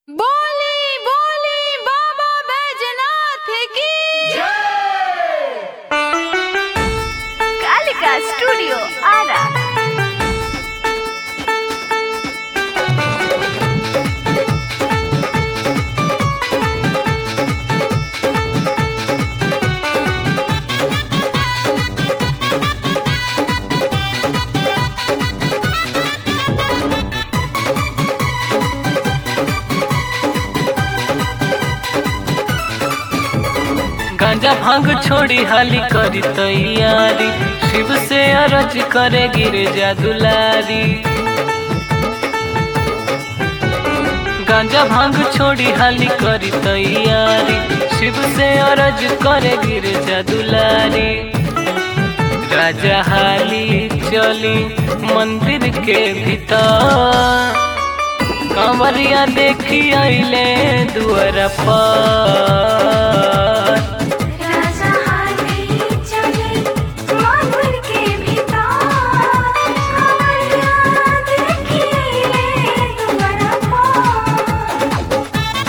बोली बोली बाबा बैजनाथ की कालिका स्टूडियो आरा गांजा भांग छोड़ी हाली करी तैयारी शिव से अरज करे गिरे जा दुलारी गांजा भांग छोड़ी हाली करी तैयारी शिव से अरज करे गिरे जा दुलारी राजा हाली चली मंदिर के भीतर कंवरिया देखी आइले दुआर पर राजा हाली चले माधुर के भीतर कमरिया देखिए तुम्हारा पार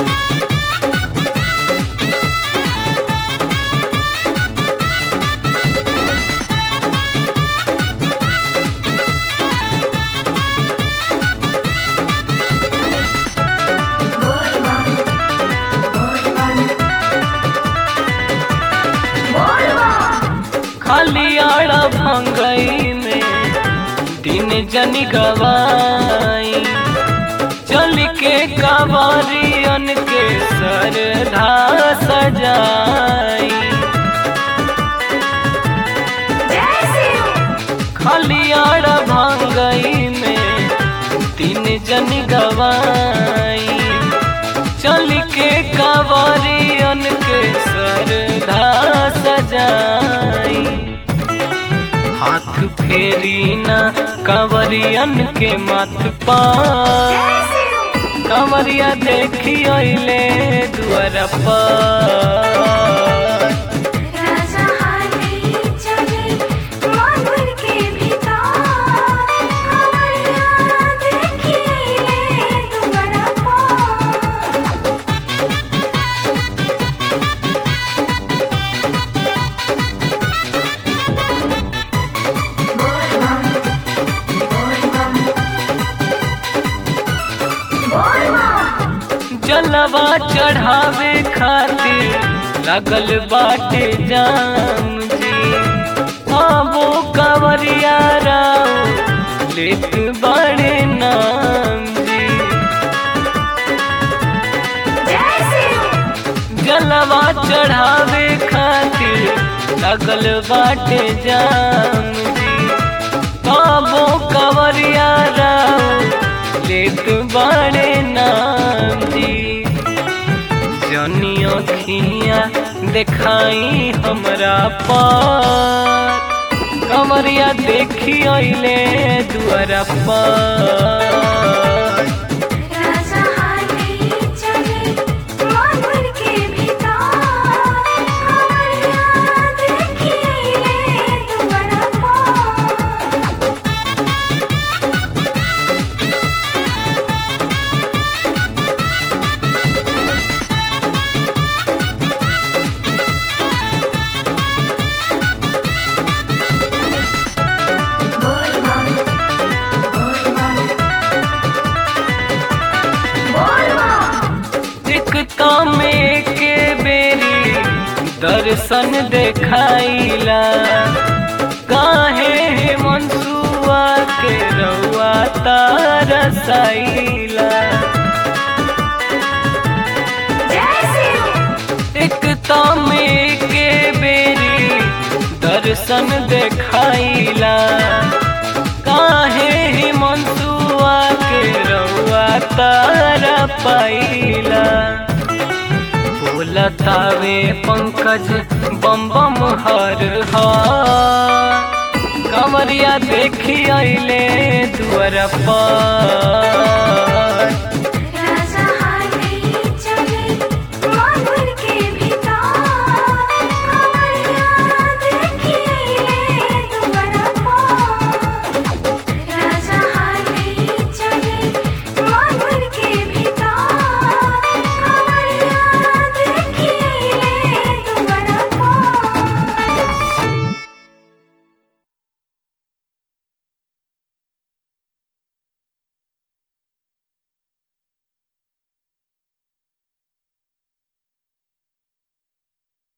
खाली आड़ा भंगई में दिन जनी गवाई चल के कावरियन के सरधा सजाई खाली आड़ा भंगई में दिन जनी गवाई चल के कावरियन के सरधा सजाई हाथ फेरी ना कांवरियन के माथ पर कांवरिया देखी अइले दुआर पर राजा हाली चले माधुर के भीतर कमरिया देखिए तुम्हारा पार जलवा चढ़ावे खातिर लगल बाटे जाम जी आबो कांवरिया राव लेत बड़े नाम जी जलवा चढ़ावे खातिर लगल बाटे जाम जी बाबो कवरिया राव लेत बड़े नाम जी जनी अखिया देखाई हमरा पर कमरिया देखी अइले दुआरा पर राजा हाली चले माधुर के भीतर कमरिया देखिए तुम्हारा पार दिखता में के बेरी दर्शन देखाइला काहे हे मनसुआ के रउआ तारसाइला एकता में के बेरी दर्शन देखाइला काहे हे मनसुआ के रउआ तारा पाइला बोलतावे पंकज बम बम हर हर कमरिया देखी अइले दुआर पर